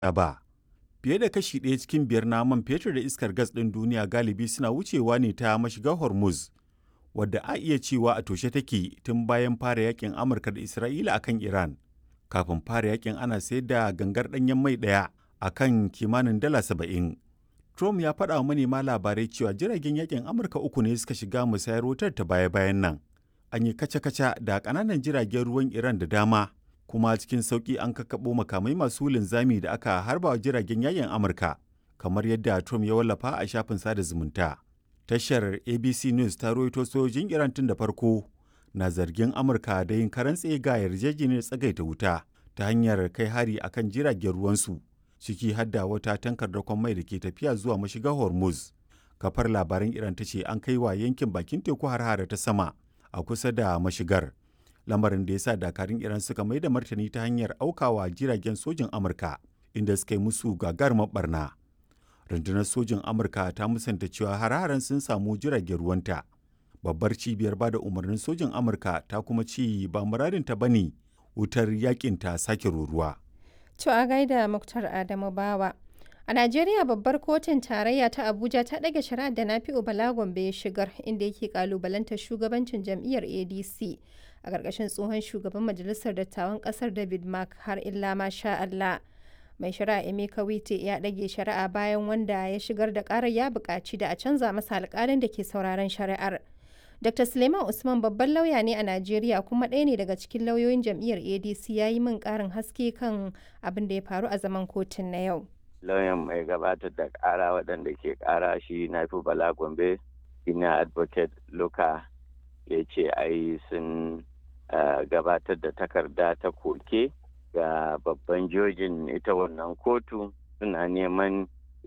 ba. Fiye da kashi ɗaya cikin biyar na man fetur da iskar gas ɗin duniya galibi suna wucewa ne ta mashigar Hormuz, wadda a iya cewa a toshe take tun bayan fara yakin Amurka da Isra'ila akan Iran. Kafin fara yakin ana sayar da gangar ɗanyen mai ɗaya a kan kimanin dala saba'in. Trump ya faɗa wa manema labarai cewa jiragen yakin Amurka uku ne suka shiga musayar wutar ta baya-bayan nan. An yi kaca-kaca da ƙananan jiragen ruwan Iran da dama, kuma cikin sauƙi an kakkaɓo makamai masu linzami da aka harba wa jiragen yakin Amurka, kamar yadda Trump ya wallafa a shafin sada zumunta. Tashar ABC News ta rawaito sojojin Iran tun da farko na zargin Amurka da yin karan ga yarjejeniyar tsagaita wuta ta hanyar kai hari akan jiragen ruwansu. ciki har da wata tankar dakon mai da ke tafiya zuwa mashigar hormuz kafar labaran iran ta ce an kai wa yankin bakin teku har ta sama a kusa da mashigar lamarin da ya sa dakarun iran suka mai da martani ta hanyar aukawa jiragen sojin amurka inda suka yi musu gagarumar barna rundunar sojin amurka ta musanta cewa har sun samu jiragen ruwanta babbar cibiyar bada umarnin sojin amurka ta kuma ce ba muradinta ba ne wutar yakin ta sake ruruwa To a gaida Muktar Adamu Bawa. A Najeriya babbar kotun tarayya ta Abuja ta ɗage shari'ar da Nafi'u Bala Gombe ya shigar inda yake kalubalantar shugabancin jam'iyyar ADC a ƙarƙashin tsohon shugaban majalisar dattawan ƙasar David Mark har illa ma sha Allah. Mai shari'a Emeka Wite ya ɗage shari'a bayan wanda ya shigar da ƙarar ya buƙaci da a canza masa alƙalin da ke sauraron shari'ar. Dr. Suleiman Usman babban lauya ne a Najeriya kuma ɗaya ne daga cikin lauyoyin jam'iyyar ADC ya yi min ƙarin haske kan abin da ya faru a zaman kotun na yau. Lauyan mai gabatar da ƙara waɗanda ke ƙara shi na fi Bala Gombe, ina advocate Luka ya ce ai sun gabatar da takarda ta koke ga babban jojin ita wannan kotu suna neman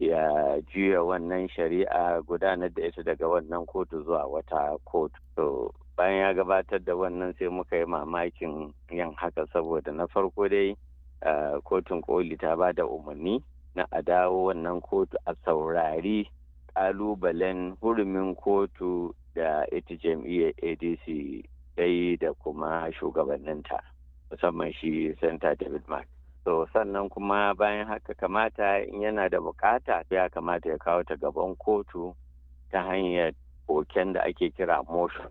ya juya wannan shari'a gudanar da ita daga wannan kotu zuwa wata kotu. To bayan ya gabatar da wannan sai muka yi mamakin yin haka saboda na farko dai kotun koli ta ba da umarni na a dawo wannan kotu a saurari kalubalen hurumin kotu da ita jam'iyyar adc dai da kuma shugabanninta musamman shi santa david mark to sannan kuma bayan haka kamata in yana da bukata ya kamata ya kawo ta gaban kotu ta hanyar koken da ake kira motion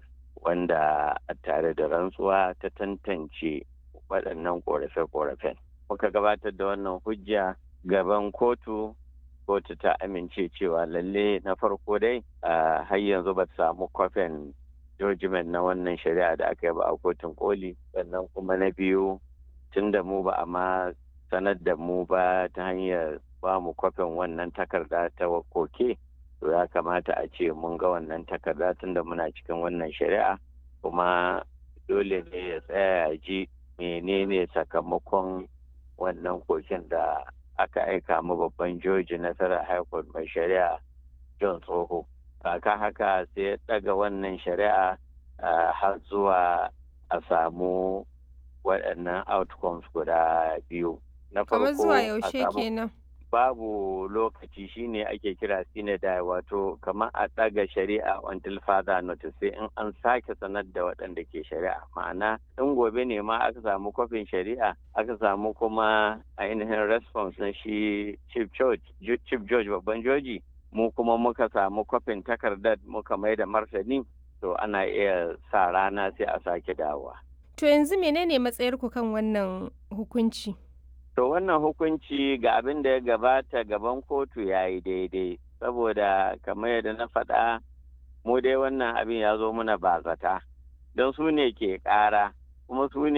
wanda tare da rantsuwa ta tantance waɗannan ƙorafe-ƙorafen muka gabatar da wannan hujja gaban kotu kotu ta amince cewa lalle na farko dai har yanzu ba samu kwafin judgment na wannan shari'a da aka yi ba a kotun koli sannan kuma na biyu tun da mu ba a ma sanar da mu ba ta hanyar ba mu kwafin wannan takarda ta koke to ya kamata a ce mun ga wannan takarda tun da muna cikin wannan shari'a kuma dole ne ya tsaya ya ji menene sakamakon wannan koken da aka aika mu babban joji nasarar high court mai shari'a john tsoho kaka haka sai ya daga wannan shari'a har zuwa a samu waɗannan outcomes guda biyu na farko zuwa yaushe kenan babu lokaci shine ake kira sinadai wato kamar a ɗaga shari'a until further notice sai in an sake sanar da waɗanda ke shari'a ma'ana in gobe ne ma aka samu kwafin shari'a aka samu kuma ainihin response na shi chief judge chief judge babban joji mu kuma muka samu kwafin takardar muka mai da martani to ana iya sa rana sai a sake dawowa to yanzu menene matsayarku kan wannan hukunci To wannan hukunci ga abin da ya gabata gaban kotu ya yi daidai, saboda kamar yadda na faɗa mu dai wannan abin ya zo muna bazata, don su ne ke ƙara, kuma su ne